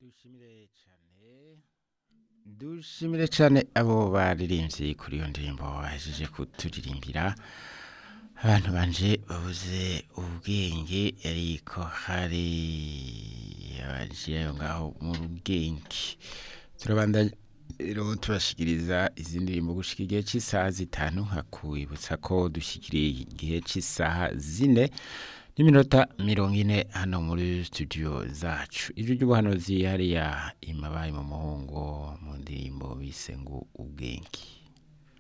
dushimire cyane dushimire cyane abo baririmbyi kuri iyo ndirimbo bahejeje kuturirimbira abantu banje babuze ubwenge ariko hari abagiye aho ngaho mu bwenge turabandanya rero tubashikiriza izi ndirimbo gushika igihe cy'isaha zitanu hakwibutsa ko dushyikiriye igihe cy'isaha zine n'iminota mirongo ine hano muri studio zacu ijwi ry'ubuhanuzi hariya imabaye mu muhungu mu ndirimbo bise ngo ubwenge